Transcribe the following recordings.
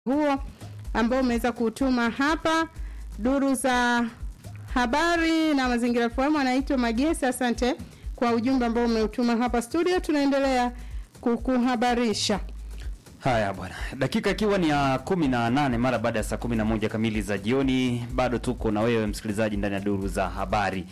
huo ambao umeweza kutuma hapa duru za habari na mazingira FM anaitwa Magesa. Asante kwa ujumbe ambao umeutuma hapa studio, tunaendelea kukuhabarisha. Haya bwana, dakika ikiwa ni ya kumi na nane mara baada ya saa kumi na moja kamili za jioni, bado tuko na wewe msikilizaji ndani ya duru za habari.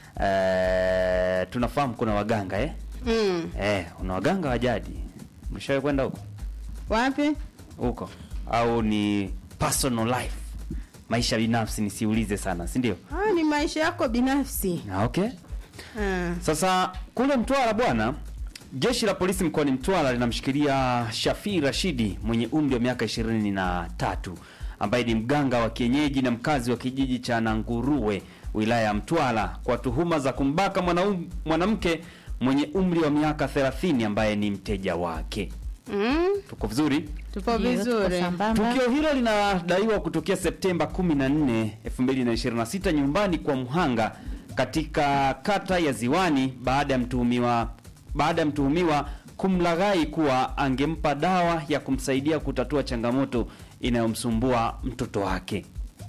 E, tunafahamu kuna waganga eh? Mm. Eh, una waganga wa jadi, mshawahi kwenda huko Wapi? huko au ni personal life, maisha binafsi, nisiulize sana, si ndio? Ah, ni maisha yako binafsi. Ah, okay. Ah. Sasa kule Mtwara bwana, jeshi la polisi mkoani Mtwara linamshikilia Shafii Rashidi mwenye umri wa miaka ishirini na tatu ambaye ni mganga wa kienyeji na mkazi wa kijiji cha Nanguruwe wilaya ya Mtwara kwa tuhuma za kumbaka mwanaum- mwanamke mwenye umri wa miaka 30 ambaye ni mteja wake. Mm. Tuko vizuri? Tupo Ndio, tuko vizuri. sambamba. Tukio hilo linadaiwa kutokea Septemba 14, 2026 nyumbani kwa mhanga katika kata ya Ziwani baada ya mtuhumiwa baada ya mtuhumiwa kumlaghai kuwa angempa dawa ya kumsaidia kutatua changamoto inayomsumbua mtoto wake.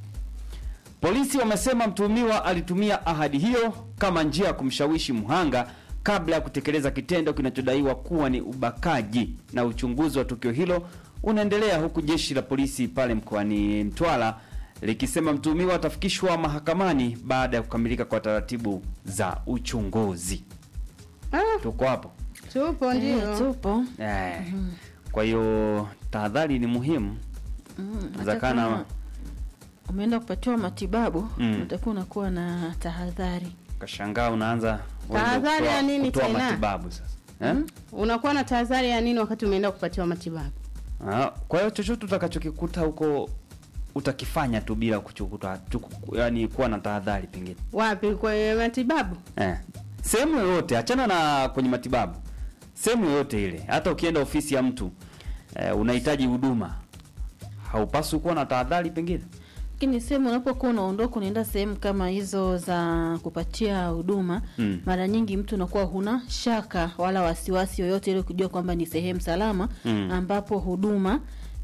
Polisi wamesema mtuhumiwa alitumia ahadi hiyo kama njia ya kumshawishi mhanga kabla ya kutekeleza kitendo kinachodaiwa kuwa ni ubakaji, na uchunguzi wa tukio hilo unaendelea huku jeshi la polisi pale mkoani Mtwara likisema mtuhumiwa atafikishwa mahakamani baada ya kukamilika kwa taratibu za uchunguzi. Ah, Tuko hapo tupo Eh, ndio. tupo eh. Kwa hiyo tahadhari ni muhimu. Mm, hata Zakana- kama umeenda kupatiwa matibabu Mm. utakuwa unakuwa na tahadhari Kashangaa unaanza wewe Tahadhari kutoa- ya nini kutoa tena? matibabu sasa eh? Unakuwa na tahadhari ya nini wakati umeenda kupatiwa matibabu? Ah, kwa hiyo chochote utakachokikuta huko utakifanya tu bila kuchukuta chuku, yani kuwa na tahadhari pengine Wapi kwenye matibabu? eh. Sehemu yoyote, achana na kwenye matibabu, sehemu yoyote ile, hata ukienda ofisi ya mtu eh, unahitaji huduma, haupaswi kuwa na tahadhari pengine lakini sehemu unapokuwa unaondoka unaenda sehemu kama hizo za kupatia huduma Mm. mara nyingi mtu unakuwa huna shaka wala wasiwasi yoyote ili kujua kwamba ni sehemu salama Mm. ambapo huduma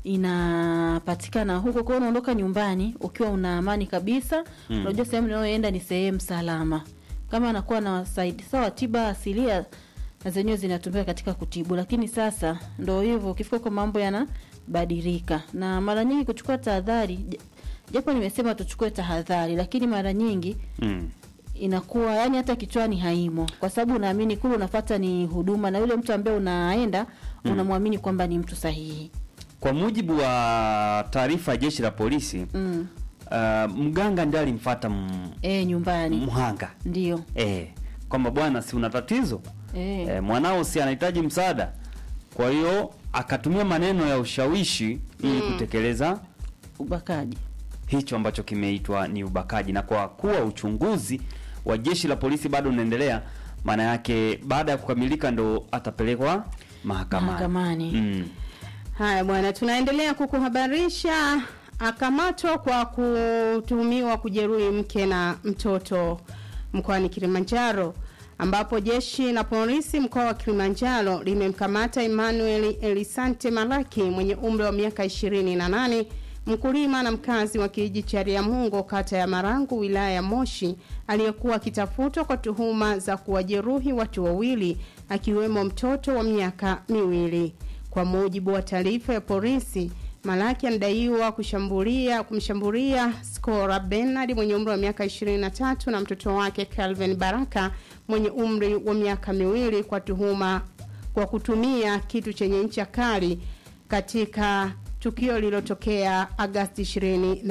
inapatikana huko kwao unaondoka nyumbani ukiwa una amani kabisa Mm. unajua sehemu unayoenda ni sehemu salama kama anakuwa na wasaidi sawa tiba asilia na zenyewe zinatumika katika kutibu lakini sasa ndo hivyo ukifika kwa mambo yanabadilika na mara nyingi kuchukua tahadhari j- japo nimesema tuchukue tahadhari lakini mara nyingi mm. inakuwa yani hata kichwani haimo kwa sababu unaamini kule unafata ni huduma na yule mtu ambaye unaenda unamwamini kwamba ni mtu sahihi Kwa mujibu wa taarifa ya jeshi la polisi mm. uh, mganga ndiye alimfuata m- e, nyumbani mhanga ndio eh, kwamba bwana, si una tatizo e. eh, mwanao si anahitaji msaada. Kwa hiyo akatumia maneno ya ushawishi ili kutekeleza ubakaji hicho ambacho kimeitwa ni ubakaji, na kwa kuwa uchunguzi wa jeshi la polisi bado unaendelea, maana yake baada ya kukamilika ndo atapelekwa mahakamani. Mahakamani. Mm. Haya bwana, tunaendelea kukuhabarisha. Akamatwa kwa kutuhumiwa kujeruhi mke na mtoto mkoani Kilimanjaro, ambapo jeshi la polisi mkoa wa Kilimanjaro limemkamata Emmanuel Elisante Malaki mwenye umri wa miaka 28 mkulima na mkazi wa kijiji cha Riamungo kata ya Marangu wilaya ya Moshi aliyekuwa akitafutwa kwa tuhuma za kuwajeruhi watu wawili akiwemo mtoto wa miaka miwili. Kwa mujibu wa taarifa ya polisi, Malaki anadaiwa kushambulia kumshambulia Skora Bernard mwenye umri wa miaka 23 na mtoto wake Calvin Baraka mwenye umri wa miaka miwili kwa tuhuma kwa kutumia kitu chenye ncha kali katika tukio lililotokea Agasti 24,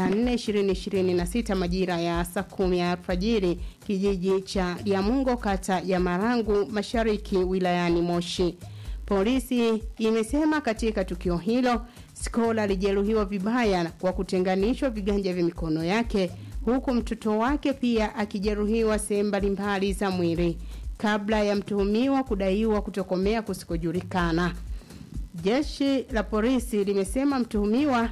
2026 majira ya saa kumi ya alfajiri kijiji cha Liamungo kata ya Marangu mashariki wilayani Moshi. Polisi imesema katika tukio hilo Skola alijeruhiwa vibaya kwa kutenganishwa viganja vya mikono yake huku mtoto wake pia akijeruhiwa sehemu mbalimbali za mwili kabla ya mtuhumiwa kudaiwa kutokomea kusikojulikana. Jeshi la polisi limesema mtuhumiwa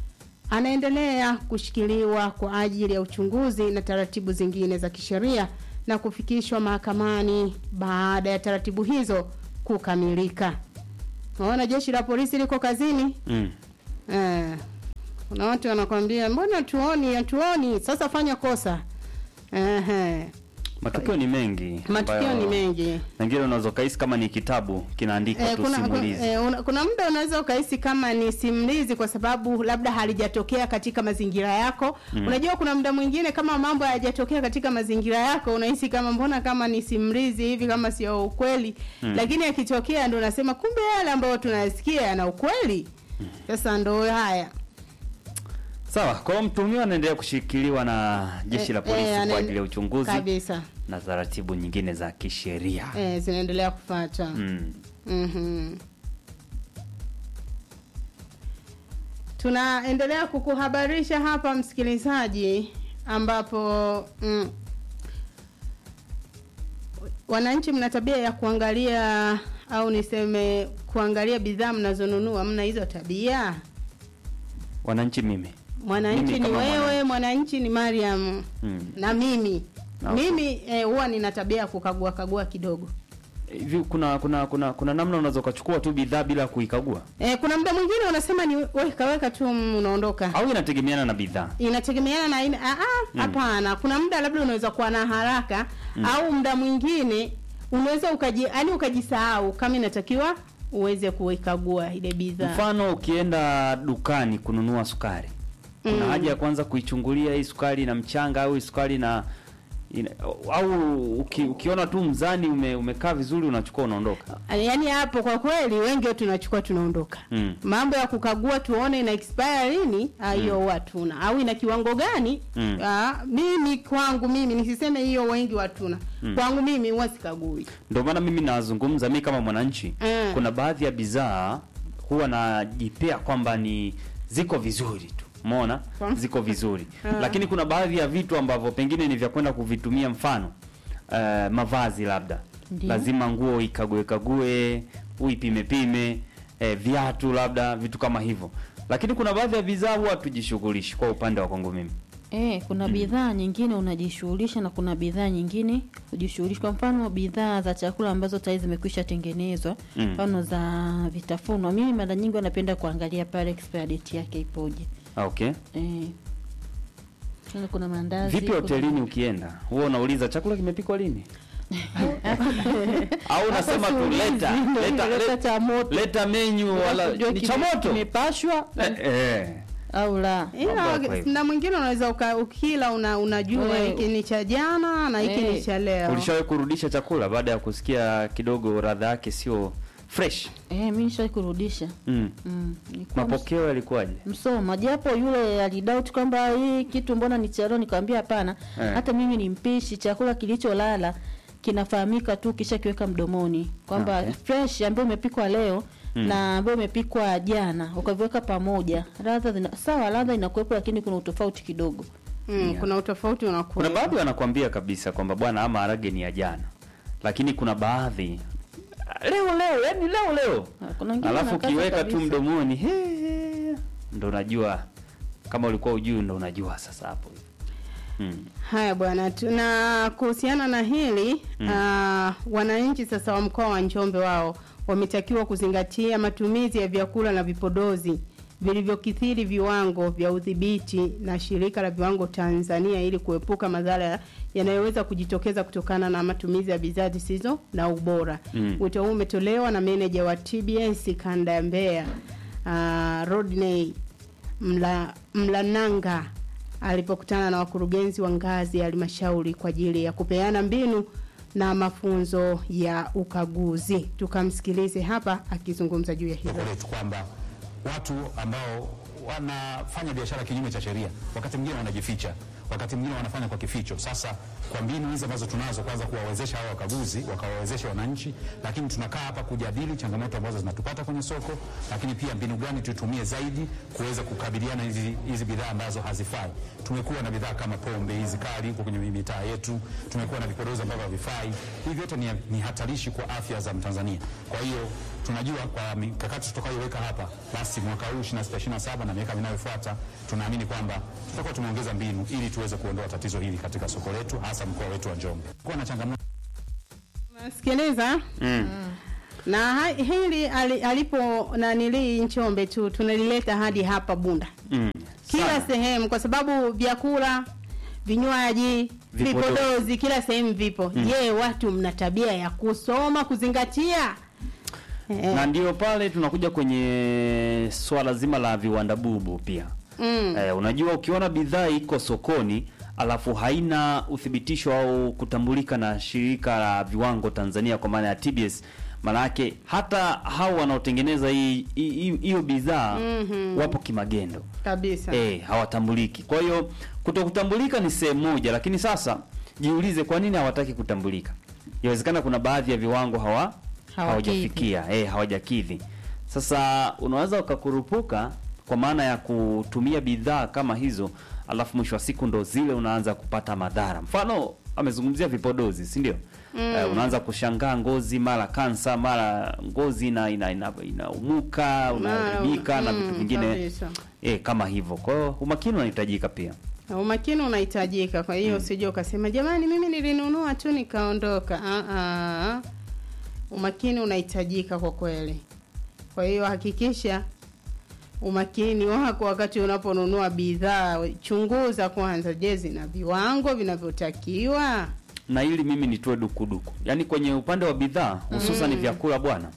anaendelea kushikiliwa kwa ajili ya uchunguzi na taratibu zingine za kisheria na kufikishwa mahakamani baada ya taratibu hizo kukamilika. Naona jeshi la polisi liko kazini. Mm. Eh, kuna watu wanakwambia mbona tuoni hatuoni sasa fanya kosa Ehe. Matukio ni mengi. matukio ambayo ni mengi Mengine unaweza ukahisi kama ni kitabu kinaandikwa Eh, tu kuna, simulizi. kuna, eh, una- kuna muda unaweza ukahisi kama ni simulizi kwa sababu labda halijatokea katika mazingira yako Mm. unajua kuna muda mwingine kama mambo hayajatokea katika mazingira yako unahisi kama mbona kama ni simulizi hivi kama sio ukweli Mm. lakini yakitokea ndo unasema kumbe yale ambayo tunayasikia yana ukweli sasa ndo haya Sawa, kwa hiyo mtuhumiwa anaendelea kushikiliwa na jeshi la Eh, polisi eh, kwa anaende- ajili ya uchunguzi kabisa na taratibu nyingine za kisheria. eh, zinaendelea kufuata Mm. Mhm. Tunaendelea kukuhabarisha hapa msikilizaji, ambapo mm, wananchi mna tabia ya kuangalia au niseme kuangalia bidhaa mnazonunua. Mna hizo tabia? Wananchi mimi. Mwananchi Mimi ni kama wewe, mwananchi. mwananchi ni Mariam Mm. na mimi Okay. mimi eh, huwa nina tabia ya kukagua kagua kidogo. Hivi kuna kuna kuna kuna namna unaweza ukachukua tu bidhaa bila kuikagua Eh, kuna muda mwingine unasema ni weka weka tu mm, unaondoka. au inategemeana na bidhaa? inategemeana na aina ah ah, Mm. hapana kuna muda labda unaweza kuwa na haraka Mm. au muda mwingine unaweza ukaji yani ukajisahau kama inatakiwa uweze kuikagua ile bidhaa Mfano ukienda dukani kununua sukari. Kuna Mm. haja ya kwanza kuichungulia hii sukari na mchanga au hii sukari na ina, au uki, ukiona tu mzani ume, umekaa vizuri unachukua unaondoka. yaani hapo kwa kweli wengi wetu tunachukua tunaondoka Mm. mambo ya kukagua tuone ina expire lini ah, hiyo Mm. watuna au ina kiwango gani Mm. ah, mimi kwangu mimi nisiseme hiyo wengi watuna Mm. kwangu mimi huwa sikagui Ndio maana mimi nazungumza mimi kama mwananchi. Mm. Kuna baadhi ya bidhaa huwa najipea kwamba ni ziko vizuri tu. Umeona? Kwa- Ziko vizuri. Ah. Lakini kuna baadhi ya vitu ambavyo pengine ni vya kwenda kuvitumia mfano eh, mavazi labda. Ndiyo. Lazima nguo ikague kague, uipime pime, eh, viatu labda, vitu kama hivyo. Lakini kuna baadhi ya bidhaa huwa tujishughulishi kwa upande wa kwangu mimi. Eh, kuna bidhaa nyingine unajishughulisha na kuna bidhaa nyingine hujishughulishi. Kwa mfano bidhaa za chakula ambazo tayari zimekwisha tengenezwa, Mm. mfano za vitafunwa, mimi mara nyingi wanapenda kuangalia pale expire date yake ipoje. Ah, Okay. Eh. Tena kuna mandazi. Vipi kuna- hotelini ukienda? Huwa unauliza chakula kimepikwa lini? Au unasema tu leta leta leta leta, cha moto. leta menu wala Unajua ni kime- cha moto. Kimepashwa Eh, eh. au la. Mambo ila yako hivyo. na mwingine unaweza uka- ukila una, unajua Eh. hiki ni cha jana na hiki ni Eh. cha leo Ulishawahi kurudisha chakula baada ya kusikia kidogo radha yake sio fresh? Eh, mimi nishai kurudisha. Mm. Mm. nilikuwa Mapokeo yalikuwaje? Msoma japo yule alidoubt kwamba hii kitu mbona ni cha leo, nikamwambia hapana. Eh. Hata mimi ni mpishi, chakula kilicholala kinafahamika tu kisha kiweka mdomoni kwamba Okay. fresh ambayo imepikwa leo Mm. na ambayo imepikwa jana ukaviweka pamoja, ladha zina sawa, ladha inakuwepo, lakini kuna utofauti kidogo. mm, Yeah. kuna utofauti unakuwa Kuna baadhi wanakuambia kabisa kwamba bwana ama harage ni ya jana. Lakini kuna baadhi leo leo, yani leo leo. Ah, Kuna wengine Alafu wanakata ukiweka tu kabisa. mdomoni he, he, ndo unajua kama ulikuwa ujui ndo unajua sasa hapo. Mm. haya bwana tuna kuhusiana na hili Mm. ah, wananchi sasa wa mkoa wa Njombe wao wametakiwa kuzingatia matumizi ya vyakula na vipodozi vilivyokithiri viwango vya udhibiti na shirika la viwango Tanzania ili kuepuka madhara yanayoweza kujitokeza kutokana na matumizi ya bidhaa zisizo na ubora. Mm. Wito huu umetolewa na meneja wa TBS kanda ya Mbeya uh, Rodney Mla, Mlananga alipokutana na wakurugenzi wa ngazi ya halmashauri kwa ajili ya kupeana mbinu na mafunzo ya ukaguzi. Tukamsikilize hapa akizungumza juu ya hilo. soko letu kwamba watu ambao wanafanya biashara kinyume cha sheria wakati mwingine wanajificha, wakati mwingine wanafanya kwa kificho. Sasa kwa mbinu hizi ambazo tunazo, kwanza kuwawezesha hao wakaguzi, wakawawezesha wananchi, lakini tunakaa hapa kujadili changamoto ambazo zinatupata kwenye soko, lakini pia mbinu gani tutumie zaidi kuweza kukabiliana hizi, hizi bidhaa ambazo hazifai. Tumekuwa na bidhaa kama pombe hizi kali huko kwenye mitaa yetu, tumekuwa na vipodozi ambavyo havifai. Hivi vyote ni, ni hatarishi kwa afya za Mtanzania. Kwa hiyo tunajua kwa mikakati tutakayoweka hapa, basi mwaka huu 26 27 na miaka inayofuata tunaamini kwamba tutakuwa tumeongeza mbinu ili tuweze kuondoa tatizo hili katika soko letu, hasa mkoa wetu wa Njombe. Kuwa na changamoto Sikiliza. Mm. na ha- hili ali- alipo nanilii Njombe tu tunalileta hadi hapa Bunda Mm. kila Sana. sehemu, kwa sababu vyakula, vinywaji, Vipodozi. vipodozi kila sehemu vipo. Je, watu mna tabia ya kusoma kuzingatia? Eh, na ndio pale tunakuja kwenye swala zima la viwanda bubu pia mm, eh, unajua ukiona bidhaa iko sokoni alafu haina uthibitisho au kutambulika na shirika la viwango Tanzania kwa maana ya TBS maana yake hata hao wanaotengeneza hii hii- hii- hiyo bidhaa Mhm. wapo kimagendo kabisa. eh, hawatambuliki. Kwa hiyo kutokutambulika ni sehemu moja, lakini sasa jiulize, kwa nini hawataki kutambulika? Inawezekana kuna baadhi ya viwango hawa Hawakidhi. hawajafikia, eh, hawajakidhi. Sasa unaweza ukakurupuka kwa maana ya kutumia bidhaa kama hizo, alafu mwisho wa siku ndo zile unaanza kupata madhara. Mfano amezungumzia vipodozi, si ndio? Eh, unaanza kushangaa ngozi mara kansa mara ngozi ina ina, ina, inaumuka unaharibika na vitu mm, vingine kabisa. e, kama hivyo. Kwa hiyo umakini unahitajika pia. Na umakini unahitajika. Kwa hiyo usije ukasema jamani, mimi nilinunua tu nikaondoka. Ah, ah. Umakini unahitajika kwa kweli. Kwa hiyo hakikisha umakini wako wakati unaponunua bidhaa, chunguza kwanza, je, zina viwango vinavyotakiwa? Na ili mimi nitoe dukuduku, yaani kwenye upande wa bidhaa hususan vyakula bwana,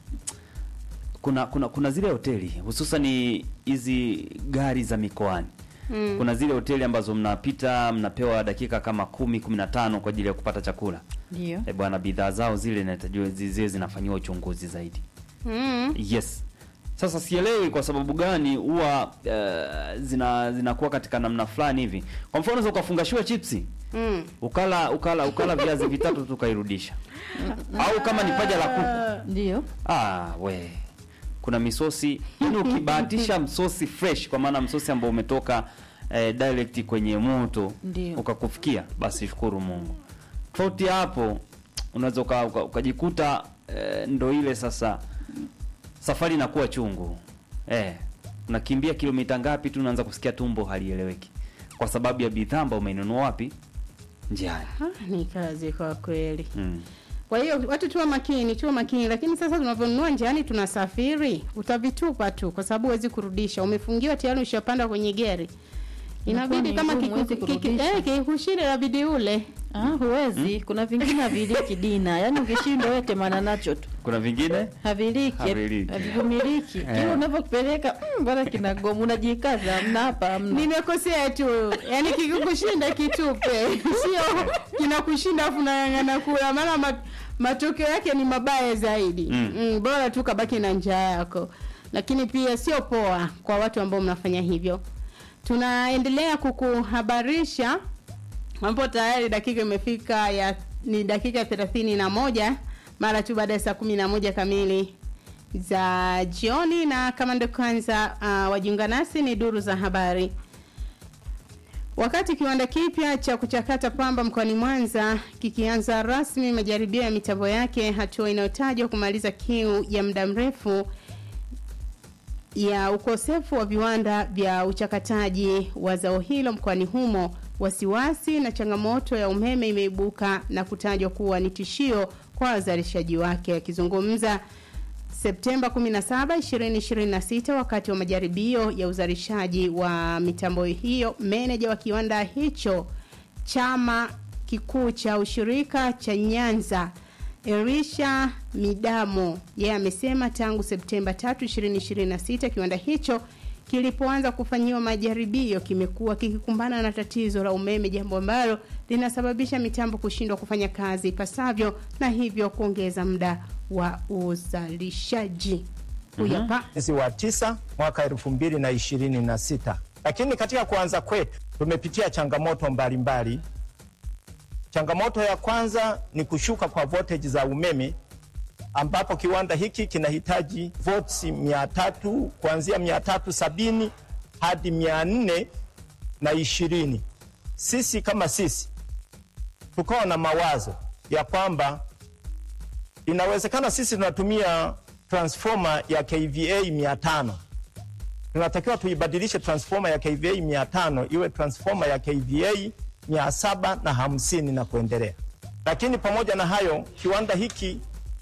kuna kuna kuna zile hoteli hususan hizi gari za mikoani Mm. kuna zile hoteli ambazo mnapita mnapewa dakika kama kumi kumi na tano kwa ajili ya kupata chakula. Ndio. E bwana, bidhaa zao zile inatakiwa ziwe zinafanyiwa uchunguzi zaidi. Mm. Yes. Sasa sielewi kwa sababu gani huwa eh, zina zinakuwa katika namna fulani hivi. Kwa mfano unaweza ukafungashiwa chipsi Mm. ukala ukala ukala viazi vitatu tu ukairudisha, au kama ni paja la kuku Ndio. ah, we kuna misosi yani, ukibahatisha msosi fresh, kwa maana msosi ambao umetoka eh, direct kwenye moto Ndio. ukakufikia, basi shukuru Mungu. Tofauti ya hapo unaweza uka- uka- ukajikuta eh, ndo ile sasa safari inakuwa chungu eh, unakimbia kilomita ngapi tu unaanza kusikia tumbo halieleweki kwa sababu ya bidhaa ambayo umeinunua wapi njiani. Ah, ni kazi kwa kweli. Mm. Kwa hiyo watu tuwe makini, tuwe makini, lakini sasa tunavyonunua njiani, tunasafiri, utavitupa tu, kwa sababu huwezi kurudisha. Umefungiwa tayari, ushapanda kwenye gari, inabidi ni kama ngumu, huwezi kiku- kiki- kurudisha. eh, kikushinde, inabidi ule. Ah, huwezi. Kuna vingine haviliki dina. Yaani ukishindwa wewe temana nacho tu. Kuna vingine Haviliki. Haviliki. Havivumiliki. Kile unavyokipeleka, mm, bwana kinagoma, unajikaza, mna hapa hamna. Nimekosea tu, yani kikikushinda kitupe, sio kinakushinda afu unang'ang'ana kula, maana ma- matokeo yake ni mabaya zaidi. Mm. Mm, bora tu kabaki na njaa yako, lakini pia sio poa kwa watu ambao mnafanya hivyo. Tunaendelea kukuhabarisha ambapo tayari dakika imefika ya ni dakika thelathini na moja mara tu baada ya saa kumi na moja kamili za jioni, na kama ndo kwanza uh, wajiunga nasi, ni duru za habari. Wakati kiwanda kipya cha kuchakata pamba mkoani Mwanza kikianza rasmi majaribio ya mitambo yake, hatua inayotajwa kumaliza kiu ya muda mrefu ya ukosefu wa viwanda vya uchakataji wa zao hilo mkoani humo, wasiwasi na changamoto ya umeme imeibuka na kutajwa kuwa ni tishio kwa wazalishaji wake. Akizungumza Septemba 17, 2026 wakati wa majaribio ya uzalishaji wa mitambo hiyo, meneja wa kiwanda hicho chama kikuu cha ushirika cha Nyanza Elisha Midamo yeye amesema tangu Septemba 3, 2026 kiwanda hicho kilipoanza kufanyiwa majaribio kimekuwa kikikumbana na tatizo la umeme, jambo ambalo linasababisha mitambo kushindwa kufanya kazi ipasavyo na hivyo kuongeza muda wa uzalishaji. Huyu hapa mwezi wa tisa mwaka elfu mbili na ishirini na sita. Lakini katika kuanza kwetu tumepitia changamoto mbalimbali mbali. Changamoto ya kwanza ni kushuka kwa voltage za umeme ambapo kiwanda hiki kinahitaji volts mia tatu kuanzia mia tatu sabini hadi mia nne na ishirini. Sisi kama sisi tukawa na mawazo ya kwamba inawezekana sisi tunatumia transformer ya KVA 500 tunatakiwa tuibadilishe transformer ya KVA 500 iwe transformer ya KVA 750 na hamsini na kuendelea. Lakini pamoja na hayo, kiwanda hiki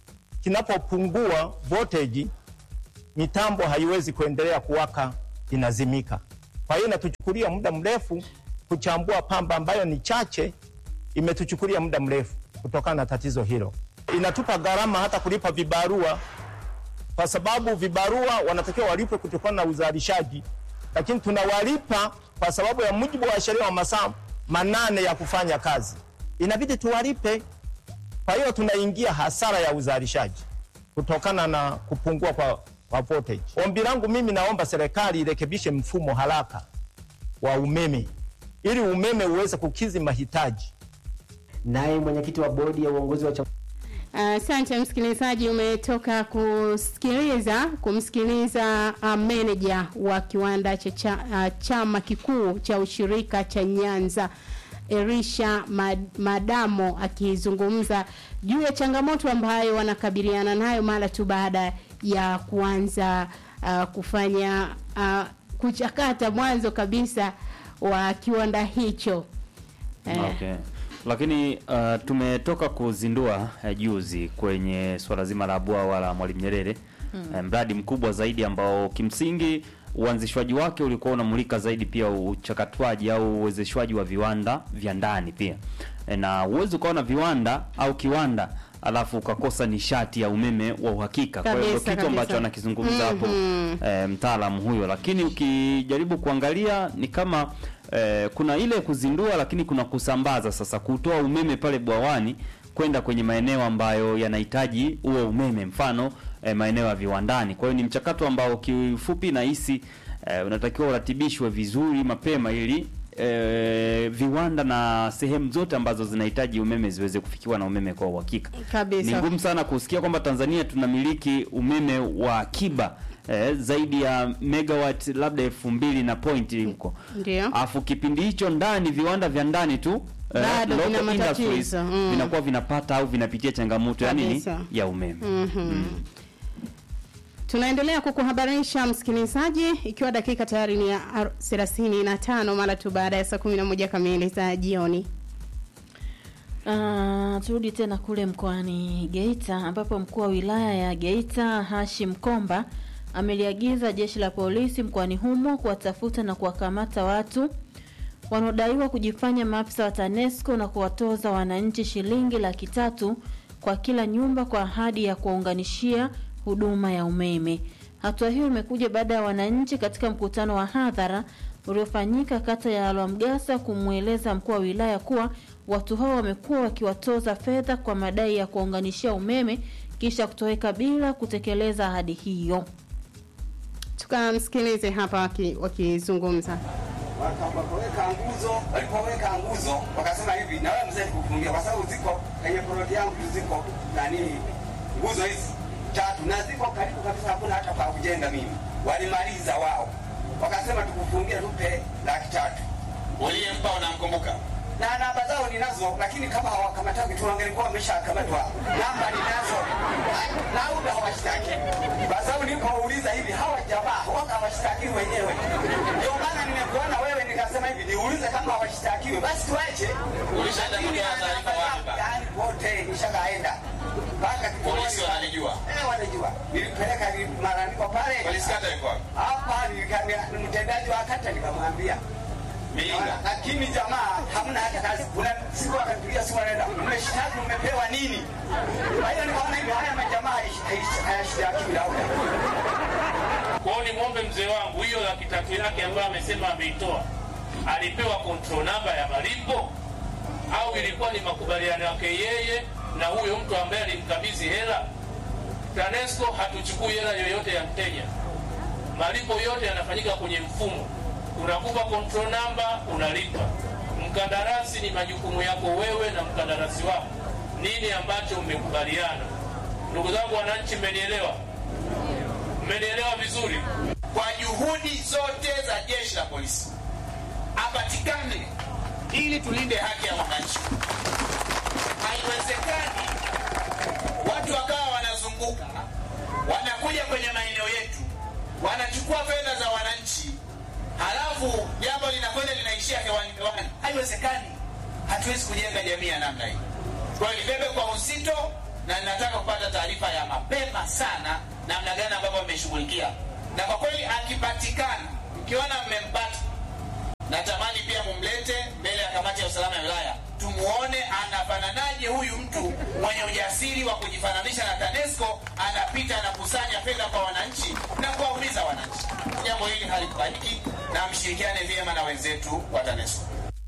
kinapopungua voltage, mitambo haiwezi kuendelea kuwaka, inazimika. Kwa hiyo inatuchukulia muda mrefu kuchambua pamba ambayo ni chache, imetuchukulia muda mrefu kutokana na tatizo hilo. Inatupa gharama hata kulipa vibarua, kwa sababu vibarua wanatakiwa walipwe kutokana na uzalishaji, lakini tunawalipa kwa sababu ya mujibu wa sheria wa masaa manane ya kufanya kazi, inabidi tuwalipe. Kwa hiyo tunaingia hasara ya uzalishaji kutokana na kupungua kwa, kwa voltage. Ombi langu mimi, naomba serikali irekebishe mfumo haraka wa umeme ili umeme uweze kukidhi mahitaji. Naye mwenyekiti wa bodi ya uongozi wa chama Asante msikilizaji, umetoka kusikiliza kumsikiliza uh, meneja wa kiwanda cha, cha uh, chama kikuu cha ushirika cha Nyanza Erisha Mad, Madamo akizungumza juu ya changamoto ambayo wanakabiliana nayo mara tu baada ya kuanza uh, kufanya uh, kuchakata mwanzo kabisa wa kiwanda hicho eh, Okay. Lakini uh, tumetoka kuzindua uh, juzi kwenye swala zima la bwawa la Mwalimu Nyerere mm. mradi mkubwa zaidi ambao kimsingi uanzishwaji wake ulikuwa unamulika zaidi pia uchakatwaji au uwezeshwaji wa viwanda vya ndani pia e, na uwezi ukawa na viwanda au kiwanda alafu ukakosa nishati ya umeme wa uhakika. Kwa hiyo ndio Kabisa, kitu ambacho kabisa. anakizungumza hapo Mhm. e, mtaalamu huyo, lakini ukijaribu kuangalia ni kama e, kuna ile kuzindua, lakini kuna kusambaza sasa, kutoa umeme pale bwawani kwenda kwenye maeneo ambayo yanahitaji huo umeme, mfano e, maeneo ya viwandani. Kwa hiyo ni mchakato ambao kifupi nahisi e, unatakiwa uratibishwe vizuri mapema ili e, viwanda na sehemu zote ambazo zinahitaji umeme ziweze kufikiwa na umeme kwa uhakika. Kabisa. Ni ngumu sana kusikia kwamba Tanzania tunamiliki umeme wa akiba eh, zaidi ya megawatt labda elfu mbili na pointi huko, Ndio. alafu kipindi hicho ndani viwanda vya ndani tu eh, Bado local vina matatizo. industries Mm. vinakuwa vinapata au vinapitia changamoto ya nini Kabisa. ya umeme. Tunaendelea kukuhabarisha msikilizaji, ikiwa dakika tayari ni ya ar- 35 mara tu baada ya saa 11 kamili za jioni. Ah, turudi tena kule mkoani Geita ambapo mkuu wa wilaya ya Geita Hashim Komba ameliagiza jeshi la polisi mkoani humo kuwatafuta na kuwakamata watu wanaodaiwa kujifanya maafisa wa TANESCO na kuwatoza wananchi shilingi laki tatu kwa kila nyumba kwa ahadi ya kuwaunganishia huduma ya umeme. Hatua hiyo imekuja baada ya wananchi katika mkutano wa hadhara uliofanyika kata ya Lwamgasa kumweleza mkuu wa wilaya kuwa watu hao wamekuwa wakiwatoza fedha kwa madai ya kuwaunganishia umeme kisha kutoweka bila kutekeleza ahadi hiyo. Tukamsikilize hapa waki- wakizungumza. wakaweka nguzo, walipoweka nguzo wakasema hivi, na wewe mzee kufungia, kwa sababu ziko kwenye ploti yangu tu ziko nani nguzo hizi tatu na ziko karibu kabisa, hakuna hata pa kujenga mimi. Walimaliza wao, wakasema tukufungie, tupe laki tatu. uliyempa unamkumbuka? na namba zao ninazo, lakini kama hawakamataki tu wangelikuwa wameshakamatwa. Namba ninazo na labda hawashtaki, kwa sababu nilipouliza hivi hawa jamaa waka hawashtakiwi wenyewe. Ndio maana nimekuona wewe nikasema hivi niulize kama hawashtakiwi, basi tuache. Ulishaenda Lakini kutoa taarifa namba wapi zao, baba? yaani wote nishakaenda mpaka kitongoji Polisi pale. wananijua? Eh, wanajua. Nilipeleka li- malalamiko pale Polisi kata iko wapi? hapa, nika- mtendaji wa kata nikamwambia Miinga. lakini jamaa hamna hata kazi. Kuna siku akanipigia simu anaenda, mmeshtaki mmepewa nini? Kwa hiyo nikaona hivi haya majamaa haish- haish- hayashtakiwi labda. Kwa hiyo nimwombe mzee wangu, hiyo laki tatu yake ambayo amesema ameitoa, alipewa control namba ya malipo au ilikuwa ni makubaliano yake yeye na huyo mtu ambaye alimkabidhi hela? TANESCO hatuchukui hela yoyote ya mteja, malipo yote yanafanyika kwenye mfumo. Unakupa control namba, unalipa. Mkandarasi ni majukumu yako wewe na mkandarasi wako, nini ambacho mmekubaliana. Ndugu zangu wananchi, mmenielewa? Mmenielewa vizuri? Kwa juhudi zote za jeshi la polisi apatikane ili tulinde haki ya wananchi. Haiwezekani watu wakawa wanazunguka wanakuja kwenye maeneo yetu wanachukua fedha za wananchi, halafu jambo linakwenda linaishia hewani hewani. Haiwezekani, hatuwezi kujenga jamii ya namna hii. Kwa hiyo libebe kwa uzito na ninataka kupata taarifa ya mapema sana namna gani ambavyo mmeshughulikia, na kwa kweli akipatikana, mkiona mmempata, natamani pia mumlete mbele ya kamati ya usalama ya wilaya tumuone anafananaje huyu mtu mwenye ujasiri wa kujifananisha na TANESCO, anapita anakusanya fedha kwa wananchi na kuwauliza wananchi. Jambo hili halikubaliki na mshirikiane vyema na wenzetu wa TANESCO.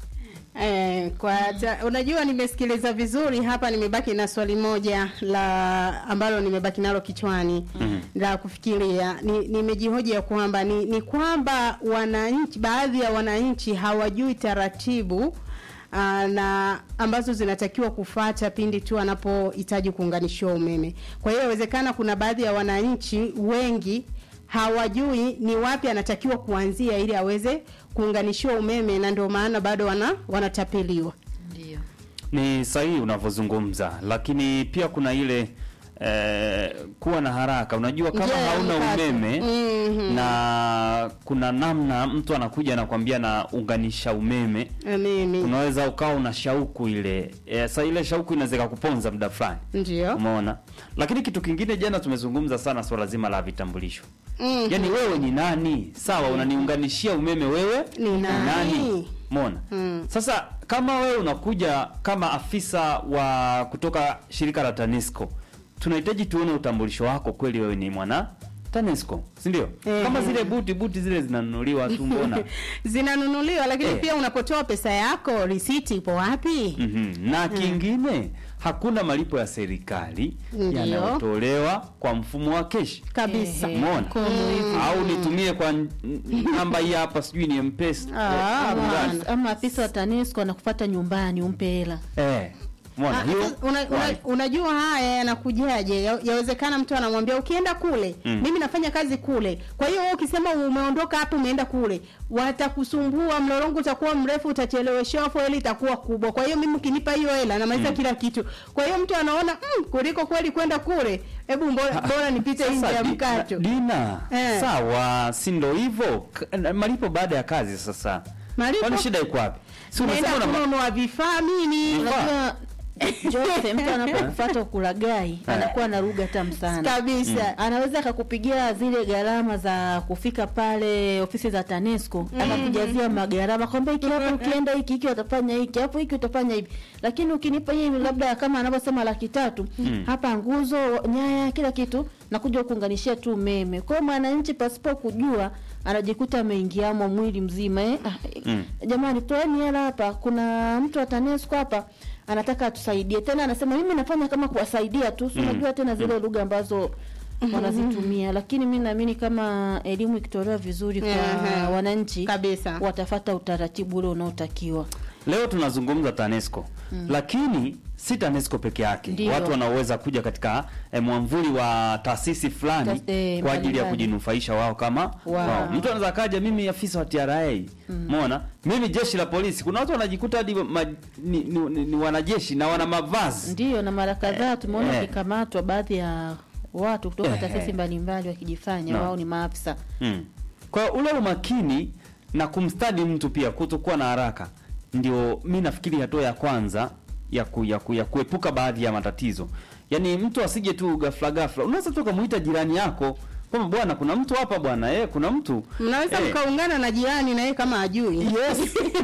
Eh, kwa ta, unajua nimesikiliza vizuri hapa, nimebaki na swali moja la ambalo nimebaki nalo kichwani Mhm. la kufikiria. Ni, nimejihoji ya kwamba ni, ni kwamba wananchi, baadhi ya wananchi hawajui taratibu aa, na ambazo zinatakiwa kufata pindi tu anapohitaji kuunganishiwa umeme. Kwa hiyo inawezekana kuna baadhi ya wananchi wengi hawajui ni wapi anatakiwa kuanzia ili aweze kuunganishiwa umeme, na ndio maana bado wana wanatapeliwa. Ndio. Ni sahihi unavyozungumza, lakini pia kuna ile eh, kuwa na haraka. Unajua kama Njia ya hauna mkato. umeme Mhm. na kuna namna mtu anakuja anakwambia na unganisha umeme, Eh, Mimi unaweza ukawa una shauku ile e, sa ile shauku inaweza kuponza muda fulani, ndio umeona. Lakini kitu kingine, jana tumezungumza sana swala zima la vitambulisho. Mhm. Yaani wewe ni nani? Sawa, unaniunganishia umeme, wewe Ni nani? Umeona? Mm. Sasa kama wewe unakuja kama afisa wa kutoka shirika la TANESCO, tunahitaji tuone utambulisho wako kweli wewe ni mwana TANESCO, si ndio? Eh. Kama zile buti buti zile zinanunuliwa tu mbona? zinanunuliwa, lakini Eh. pia unapotoa pesa yako risiti ipo wapi? Mhm. Na kingine hakuna malipo ya serikali Ndio. yanayotolewa kwa mfumo wa keshi. Kabisa. Ehe. Umeona? Mkono hivi. Au nitumie kwa n- n- namba hii hapa sijui ni M-Pesa. Ah, Eh, Ama, gani? ama afisa wa TANESCO anakufuata nyumbani umpe hela. Eh. Umeona Ah, hiyo? una, una, Why? unajua haya yanakujaje? Ya- Yawezekana mtu anamwambia ukienda kule Mm. mimi nafanya kazi kule, kwa hiyo wewe ukisema umeondoka hapo umeenda kule, watakusumbua, mlolongo utakuwa mrefu, utacheleweshewa, faili itakuwa kubwa. Kwa hiyo mimi ukinipa hiyo hela namaliza kila kitu. Kwa hiyo mtu anaona mm, kuliko kweli kwenda kule, hebu bora, bora nipite nje Sasa ya di- mkato. Dina, Eh. sawa, si ndo hivyo? K- na- Malipo baada ya kazi sasa. Malipo? Kwani shida iko wapi? Si Naenda unasema una kununua vifaa mimi. Vifaa? Unajua Jose, mtu anapokufuata ukulagai anakuwa na lugha tamu sana Kabisa. anaweza akakupigia zile gharama za kufika pale ofisi za TANESCO akakujazia magharama kwamba hiki hapo ukienda hiki hiki utafanya hiki hapo hiki utafanya hivi, lakini ukinipa hii labda kama anavyosema laki tatu hapa nguzo, nyaya, kila kitu nakuja kuunganishia tu umeme. Kwa hiyo mwananchi pasipo kujua anajikuta ameingiamo mwili mzima eh? Ah, Mm. Jamani, toeni hela hapa, kuna mtu wa TANESCO hapa anataka atusaidie. Tena anasema mimi nafanya kama kuwasaidia tu, si unajua tena zile lugha ambazo wanazitumia, lakini mi naamini kama elimu ikitolewa vizuri kwa Ehe. wananchi Kabisa. watafata utaratibu ule unaotakiwa. Leo tunazungumza TANESCO lakini si TANESCO peke yake. Ndio. Watu wanaoweza kuja katika eh, mwamvuli wa taasisi fulani Tas- eh, kwa ajili ya mbalimbali. kujinufaisha wao kama Wow. wao. Mtu anaweza kaja, mimi afisa wa TRA, umeona, mimi jeshi la polisi. Kuna watu wanajikuta hadi ma, ni, ni, ni, ni wanajeshi na wana mavazi Ndiyo, na mara kadhaa tumeona eh. wakikamatwa baadhi ya watu kutoka Eh, taasisi eh. mbalimbali wakijifanya No. wao ni maafisa. Mm. Kwa hiyo ule umakini na kumstadi mtu pia kutokuwa na haraka ndio mi nafikiri hatua ya kwanza ya, ku, ya, ku, ya kuepuka baadhi ya matatizo. Yaani mtu asije tu ghafla ghafla. Unaweza tu kumuita jirani yako kwamba bwana, kuna mtu hapa bwana, eh, kuna mtu Mnaweza Eh. mkaungana na jirani na yeye kama ajui. Yes.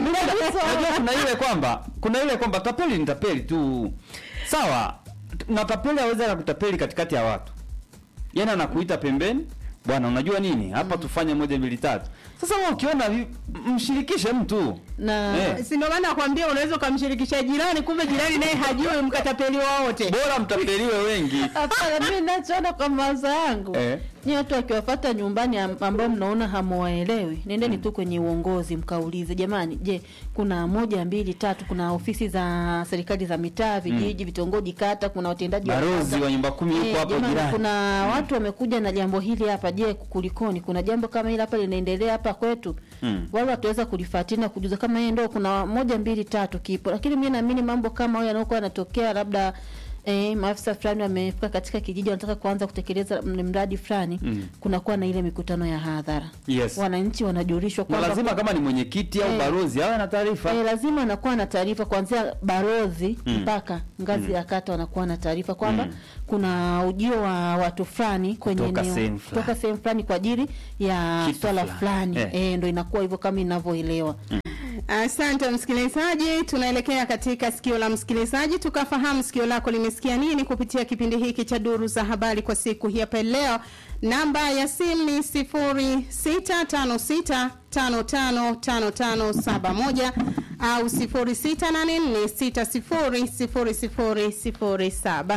Unajua kuna ile kwamba kuna ile kwamba tapeli ni tapeli tu. Sawa. Na tapeli aweza akakutapeli katikati ya watu. Yaani anakuita pembeni, bwana unajua nini? Hapa tufanye moja mbili tatu. Sasa wewe ukiona vi- mshirikishe mtu. Na Eh. Si ndio maana nakwambia unaweza ukamshirikisha jirani, kumbe jirani naye hajui mkatapeliwa wote. Bora mtapeliwe wengi. hapana, mimi ninachoona kwa mawazo yangu Eh. ni watu wakiwafata nyumbani am- ambao mnaona hamuwaelewi, nendeni tu kwenye uongozi mkaulize, jamani, je, kuna moja mbili tatu, kuna ofisi za serikali za mitaa, vijiji, vitongoji, kata, kuna watendaji wa Barozi kata. wa nyumba kumi yuko Eh, hapo jamani, jirani. kuna watu wamekuja na jambo hili hapa, je, kulikoni? Kuna jambo kama hili hapa linaendelea hapa kwetu Mm. wale wataweza kulifuatilia na kujuza kama yeye ndo kuna moja mbili tatu kipo, lakini mimi naamini mambo kama hayo yanayokuwa yanatokea labda E, maafisa fulani wamefika katika kijiji wanataka kuanza kutekeleza m- mradi fulani Mm. kunakuwa na ile mikutano ya hadhara Yes. wananchi wanajulishwa na kwamba lazima kama ni mwenyekiti au Eh. balozi awe na taarifa E, lazima anakuwa na taarifa kuanzia balozi Mm. mpaka ngazi Mm. ya kata wanakuwa na taarifa kwamba Mm. kuna ujio wa watu fulani kwenye Kutoka eneo sehemu fulani. kutoka sehemu fulani kwa ajili ya Kitu swala fulani. fulani Eh. e, ndo inakuwa hivyo kama inavyoelewa Asante msikilizaji, tunaelekea katika sikio la msikilizaji, tukafahamu sikio lako limesikia nini kupitia kipindi hiki cha duru za habari kwa siku hii hapa leo. Namba ya simu ni 0656555571 au 0684600007.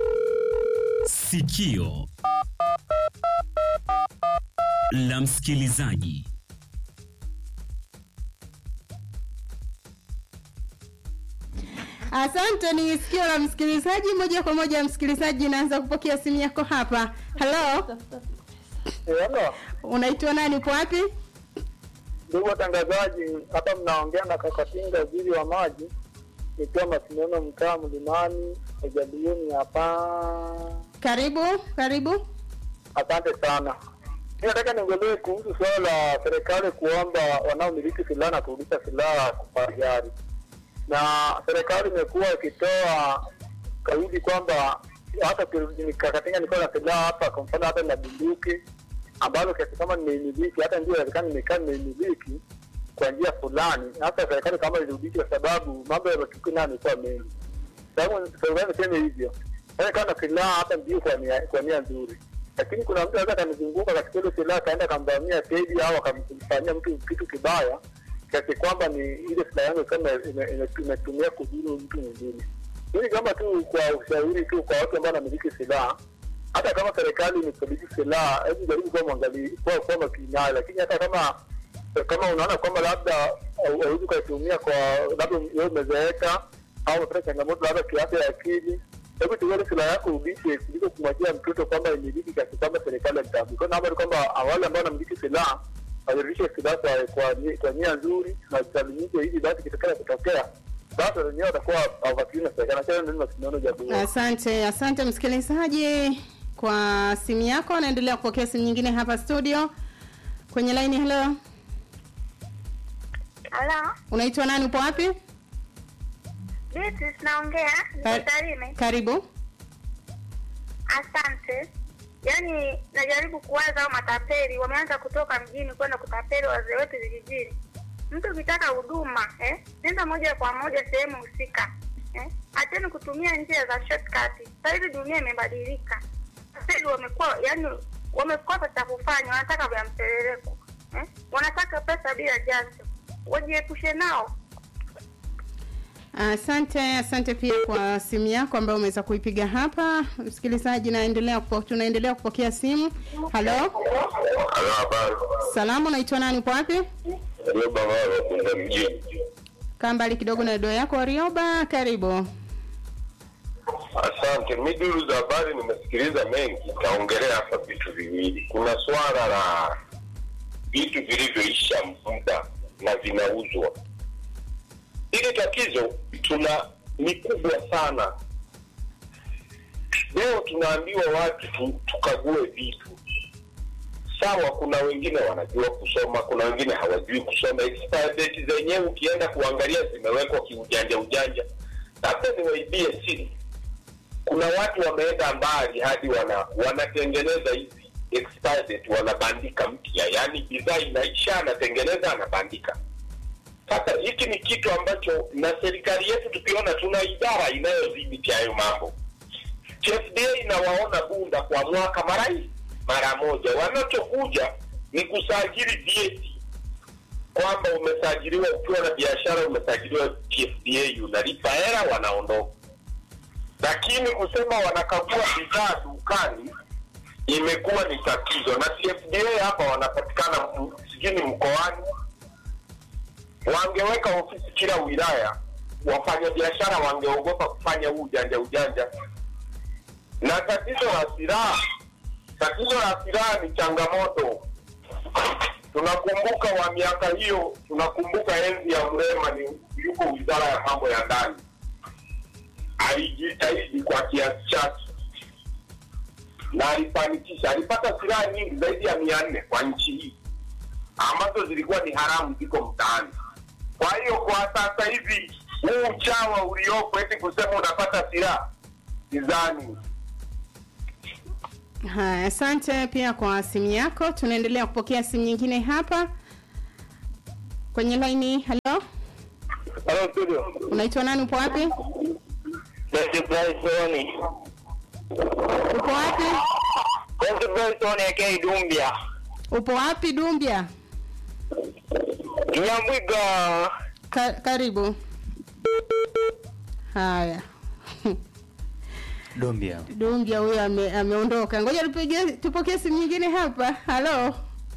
Sikio la msikilizaji. Asante, ni sikio la msikilizaji. Moja kwa moja, msikilizaji, naanza kupokea simu yako hapa. Halo, Hello, unaitwa nani? Upo wapi? ndugu watangazaji, hapa mnaongea na Kakatinga, waziri wa maji, nikiwa Masindano, mtaa Mlimani, Ejalioni hapa. Karibu, karibu. Asante sana. Mi nataka niongelee kuhusu suala la serikali kuomba wanaomiliki silaha na kurudisha silaha kwa hiari, na serikali imekuwa ikitoa kauli kwamba hata ki- Kakatinga nilikuwa na silaha hapa, kwa mfano hata na bunduki ambalo kiasi kama nimeimiliki, hata ndio inawezekana nimekaa nimeimiliki kwa njia fulani, hata serikali kama irudishe, kwa sababu mambo ya matukio nayo yamekuwa mengi. Sababu serikali niseme hivyo, sasa kama na silaha hata ndio kwa nia kwa nia nzuri, lakini kuna mtu anaweza akanizunguka katika ile silaha akaenda akamvamia tedi au akamfanyia mtu kitu kibaya kiasi kwamba ni ile silaha yangu kama ime- ime- imetumia kudhuru mtu mwingine. Hili kama tu kwa ushauri tu kwa watu ambao wanamiliki silaha hata kama serikali imekabidhi silaha, hebu jaribu kuwa mwangali kuwa kuwa makini nayo, lakini hata kama kama unaona kwamba labda hau- hauwezi ukaitumia kwa labda wewe umezeeka au umepata changamoto labda kiafya ya akili, hebu chukua ile silaha yako urudishe, kuliko kumwachia mtoto kwamba imiliki kiasi kwamba serikali haitambui. Kwa hiyo naomba tu kwamba wale ambao wanamiliki silaha warudishe silaha kwa kwa ni- kwa nia nzuri na zisalimishe, ili basi kitokea kutokea basi wenyewe watakuwa hawapatiwi na serikali. Nachana ndio mashindano jambo Asante, asante msikilizaji kwa simu yako. Naendelea kupokea simu nyingine hapa studio kwenye laini. Hello, Halo, unaitwa nani? Upo wapi? Beatrice naongea, Ka- niko Tarime. Karibu. Asante. Yaani najaribu kuwaza hao matapeli wameanza kutoka mjini kwenda kutapeli wazee wetu vijijini. Mtu ukitaka huduma eh, nenda moja kwa moja sehemu husika eh. Acheni kutumia njia za shortcut. Sasa hivi dunia imebadilika. Tapeli wamekuwa yani wamekosa cha kufanya, wanataka vya mseleleko eh. Wanataka pesa bila jasho. Wajiepushe nao. Asante, asante pia kwa simu yako ambayo umeweza kuipiga hapa. Msikilizaji, naendelea kupo, tunaendelea kupokea simu. Halo, Halo, habari. salamu, unaitwa nani? Upo wapi? Rioba Maro, Kunda mjini. Kaa mbali kidogo na redio yako. Rioba, karibu. Asante. Mi duru za habari nimesikiliza mengi, nitaongelea hapa vitu viwili. Kuna swala la vitu vilivyoisha muda na vinauzwa. Hili tatizo tuna ni kubwa sana. Leo tunaambiwa watu tu, tukague vitu sawa. Kuna wengine wanajua kusoma, kuna wengine hawajui kusoma. Expire date zenyewe ukienda kuangalia zimewekwa kiujanja ujanja. Labda niwaibie siri, kuna watu wameenda mbali hadi wana wanatengeneza hizi expire date, wanabandika mpya, yaani bidhaa inaisha, anatengeneza anabandika. Sasa hiki ni kitu ambacho na serikali yetu tukiona, tuna idara inayodhibiti hayo mambo. TFDA inawaona bunda kwa mwaka mara hii mara moja, wanachokuja ni kusajili vyeti kwamba umesajiliwa ukiwa na biashara, umesajiliwa TFDA, unalipa hela, wanaondoka. Lakini kusema wanakagua bidhaa dukani imekuwa ni tatizo, na TFDA hapa wanapatikana m- sijui ni mkoani wangeweka ofisi kila wilaya, wafanyabiashara wangeogopa kufanya huu ujanja ujanja. Na tatizo la silaha, tatizo la silaha ni changamoto. Tunakumbuka wa miaka hiyo, tunakumbuka enzi ya Mrema, ni yuko wizara ya mambo ya ndani, alijitahidi kwa kiasi chake na alifanikisha. Alipata silaha nyingi zaidi ya mia nne kwa nchi hii ambazo zilikuwa ni haramu, ziko mtaani. Kwa hiyo kwa sasa hivi huu uchawa uliopo eti kusema unapata silaha, sidhani. Haya, asante pia kwa simu yako. Tunaendelea kupokea simu nyingine hapa kwenye laini. Halo, Halo studio. unaitwa nani? Upo wapi? Best Bryson. Upo wapi? Best Bryson aka Dumbia. Upo wapi Dumbia? Nyambwiga. Ka karibu. Haya. Dombia. Dumbia huyo ame, ameondoka. Ngoja tupige tupokee simu nyingine hapa. Halo.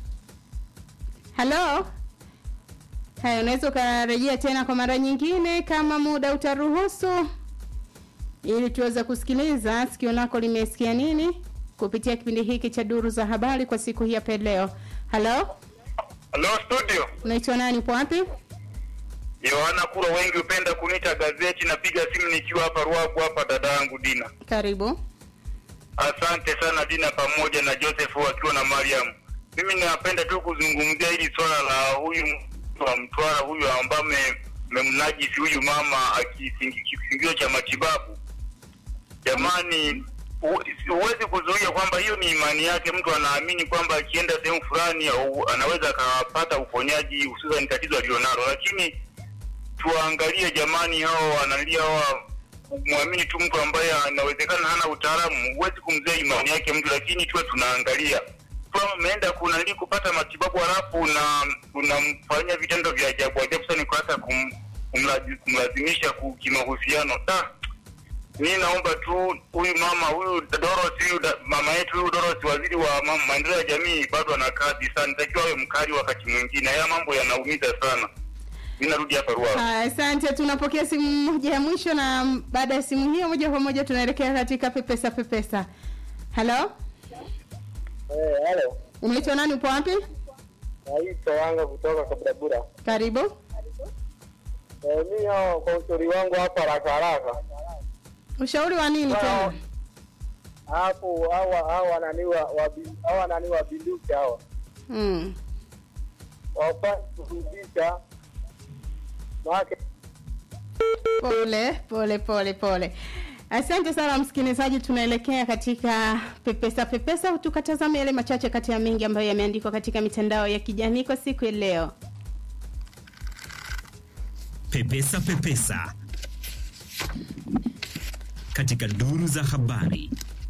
Halo. Haya, unaweza ukarejea tena kwa mara nyingine kama muda utaruhusu, ili tuweze kusikiliza sikio lako limesikia nini kupitia kipindi hiki cha duru za habari kwa siku hii ya leo. Halo, Halo studio. unaitwa nani? Upo wapi? Yohana Kuro, wengi hupenda kuniita gazeti. Napiga simu nikiwa hapa Ruaku hapa, dada yangu Dina. Karibu. Asante sana Dina, pamoja na Joseph wakiwa na Mariam. Mimi napenda tu kuzungumzia hili swala la huyu mtu wa Mtwara huyu ambaye memnajisi huyu mama akisingizio cha matibabu. Jamani, hu- huwezi kuzuia kwamba hiyo ni imani yake. Mtu anaamini kwamba akienda sehemu fulani au anaweza akapata uponyaji, hususan tatizo alilonalo, lakini tuangalie jamani, hao wanalia hawa kumwamini tu mtu ambaye anawezekana hana utaalamu. Huwezi kumzea imani yake mtu, lakini tuwe tunaangalia kama ameenda kunali kupata matibabu halafu na unamfanyia vitendo vya ajabu ajabu sana, kwa hata kum, kumlazi- kumlazimisha ku- kimahusiano. Da, mi naomba tu huyu mama huyu Dorothy huyu da- mama yetu huyu Dorothy, waziri wa ma- maendeleo ya jamii, bado ana kazi sana, takiwa awe mkali wakati mwingine. Haya mambo yanaumiza sana. Mi narudi hapa Ruaha. Haya, Asante, tunapokea simu moja ya mwisho, na baada ya simu hiyo moja kwa moja tunaelekea katika pepesa pepesa. Halo, Eh, halo. unaitwa nani? Upo wapi? Naitwa Wanga kutoka Kaburabura. Karibu. Eh, mimi hao kwa ushauri wangu hapa haraka haraka. Ushauri wa nini tena? Hapo hawa hawa nani wa wa- hawa nani wa binduki hawa. Mm. Wapasi kurudisha maana Pole pole pole pole. Asante sana msikilizaji, tunaelekea katika pepesa pepesa, tukatazama yale machache kati ya mengi ambayo yameandikwa katika mitandao ya kijamii kwa siku ya leo. Pepesa Pepesa katika duru za habari.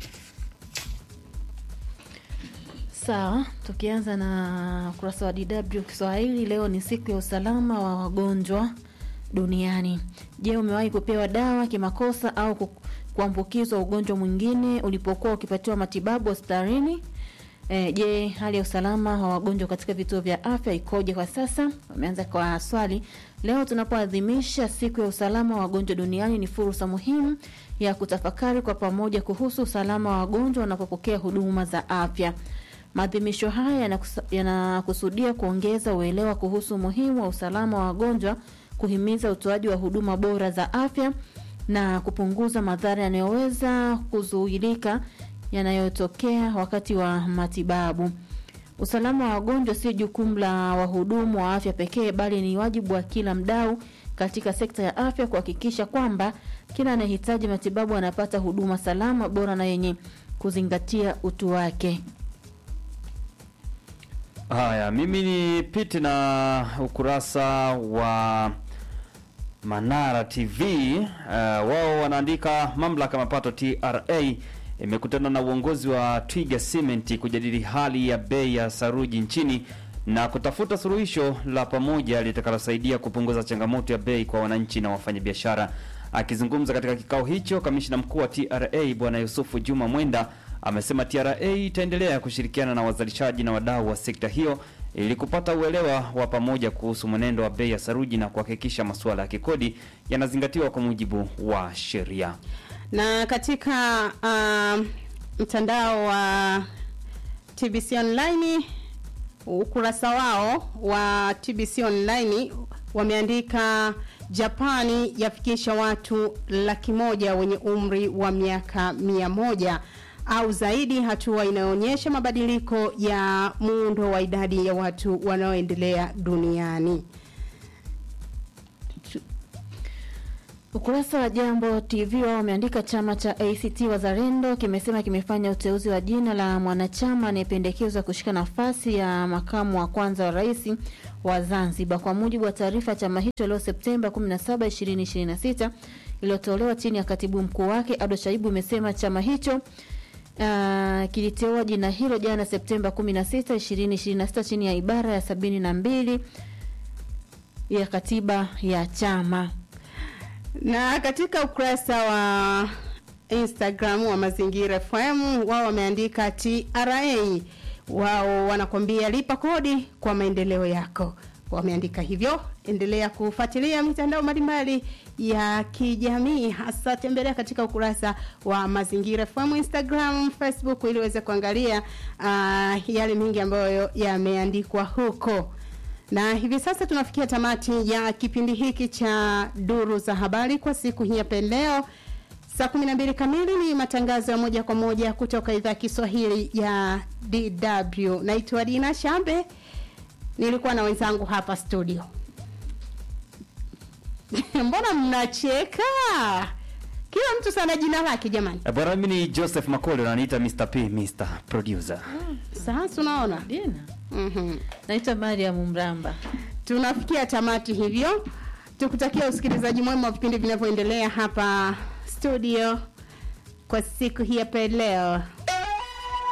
Sawa, tukianza na ukurasa wa DW Kiswahili. Leo ni siku ya usalama wa wagonjwa duniani. Je, umewahi kupewa dawa kimakosa au ku- kuambukizwa ugonjwa mwingine ulipokuwa ukipatiwa matibabu hospitalini? E, je, hali ya usalama wa wagonjwa katika vituo vya afya ikoje kwa sasa? Wameanza kwa swali. Leo tunapoadhimisha siku ya usalama wa wagonjwa duniani, ni fursa muhimu ya kutafakari kwa pamoja kuhusu usalama wa wagonjwa wanapopokea huduma za afya. Maadhimisho haya yanakusa- yanakusudia kuongeza uelewa kuhusu umuhimu wa usalama wa wagonjwa, kuhimiza utoaji wa huduma bora za afya na kupunguza madhara yanayoweza kuzuilika yanayotokea wakati wa matibabu. Usalama wa wagonjwa sio jukumu la wahudumu wa afya pekee, bali ni wajibu wa kila mdau katika sekta ya afya kuhakikisha kwamba kila anayehitaji matibabu anapata huduma salama, bora na yenye kuzingatia utu wake. Haya, mimi ni pite na ukurasa wa Manara TV. Uh, wao wanaandika mamlaka ya mapato TRA imekutana na uongozi wa Twiga Cement kujadili hali ya bei ya saruji nchini na kutafuta suluhisho la pamoja litakalosaidia kupunguza changamoto ya bei kwa wananchi na wafanyabiashara. Akizungumza katika kikao hicho, kamishna mkuu wa TRA Bwana Yusufu Juma Mwenda amesema TRA itaendelea kushirikiana na wazalishaji na wadau wa sekta hiyo ili kupata uelewa wa pamoja kuhusu mwenendo wa bei ya saruji na kuhakikisha masuala ya kikodi yanazingatiwa kwa mujibu wa sheria. na katika um, mtandao wa TBC Online ukurasa wao wa TBC Online wameandika Japani yafikisha watu laki moja wenye umri wa miaka mia moja au zaidi, hatua inayoonyesha mabadiliko ya muundo wa idadi ya watu wanaoendelea duniani. Ukurasa wa Jambo TV wao wameandika chama cha ACT Wazalendo kimesema kimefanya uteuzi wa jina la mwanachama anayependekezwa kushika nafasi ya makamu wa kwanza wa rais wa Zanzibar. Kwa mujibu wa taarifa ya chama hicho leo Septemba 17, 2026 iliyotolewa chini ya katibu mkuu wake Ado Shaibu, imesema chama hicho Uh, kiliteua jina hilo jana Septemba 16, 2026 chini ya ibara ya 72 ya katiba ya chama. Na katika ukurasa wa Instagram wa Mazingira FM wao wameandika TRA, wao wanakwambia lipa kodi kwa maendeleo yako. Wameandika hivyo. Endelea kufuatilia mitandao mbalimbali ya kijamii, hasa tembelea katika ukurasa wa Mazingira FM Instagram, Facebook ili uweze kuangalia uh, yale mengi ambayo yameandikwa huko na hivi sasa tunafikia tamati ya kipindi hiki cha duru za habari kwa siku hii ya leo. Saa 12 kamili ni matangazo ya moja kwa moja kutoka idhaa ya Kiswahili ya DW. Naitwa Dina Shambe, nilikuwa na wenzangu hapa studio. Mbona mnacheka? Kila mtu sana jina lake jamani. Eh, Bwana mimi ni Joseph Makolo na niita Mr. P, Mr. Producer. Sasa unaona? Dina. Mhm. Naitwa Mariam Mramba. Tunafikia tamati hivyo. Tukutakia usikilizaji mwema wa vipindi vinavyoendelea hapa studio kwa siku hii hapa leo.